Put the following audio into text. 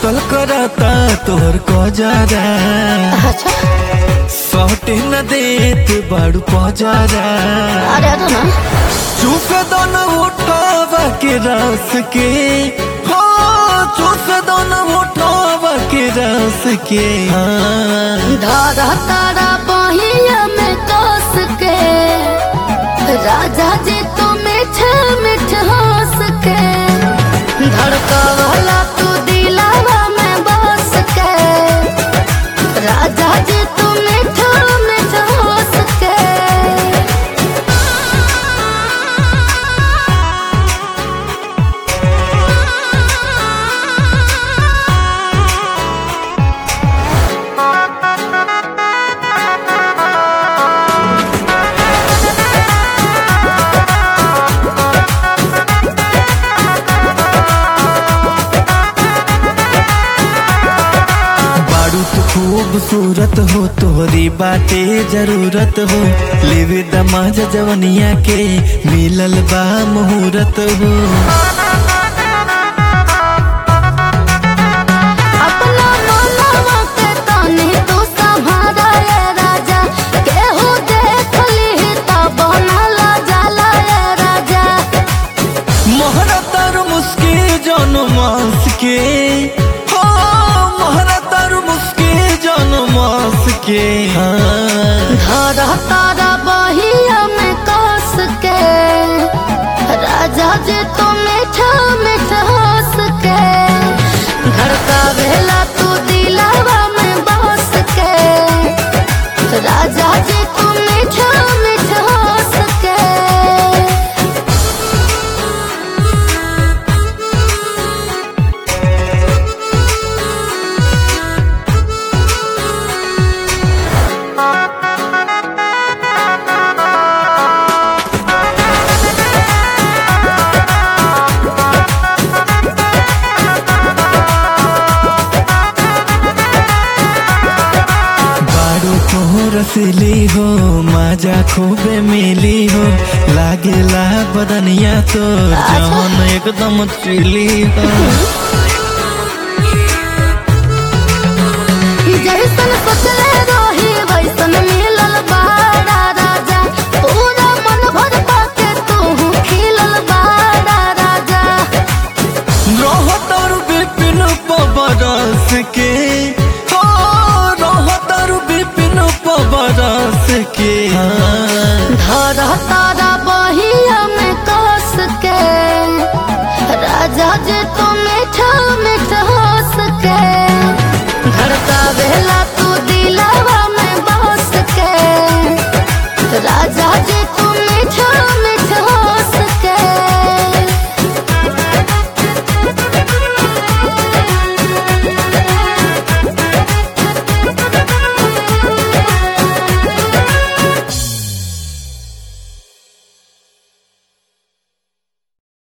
कतल करता तोहर कजरा अच्छा सौटे न देत बाड़ू पजरा अरे तो ना चूस दो न उठावा के रस के हो चूस दो न उठावा के रस के हाँ धारा तारा बहिया में कस के राजा जी तो मीठ मीठ हंस के धड़का वाला तू दिलावा में बस के राजा जी तू मीठ मीठ हंस के बारू तो खूबसूरत हो तोहरी बाटे जरूरत हो लेवे दमाज जवनिया के मिलल बा मुहूर्त हो अपना मनवा के तनी तू संभारा ये राजा केहू देख ली त बनला जाला ये राजा मोहरा तारू मुस्के जन मास के हो मोहरा तारू मुस्के जन मास के हाँ धरा तारा बहिया में कस के राजा जी तू मीठा मीठा हंस के धड़का भेला तू दिलावा में बस के राजा जी तू मीठा मीठा हंस के बारू को रसीली हो माजा खूबे मिली हो लागेला बदनिया तो जमन एकदम चिली हो जैसन सोचले रही वैसन मिलल बाड़ा राजा पूरा मन भर पाके तू खिलल बाड़ा राजा रहतर विपिन पबरस के हो रहतर विपिन पबरस के हाँ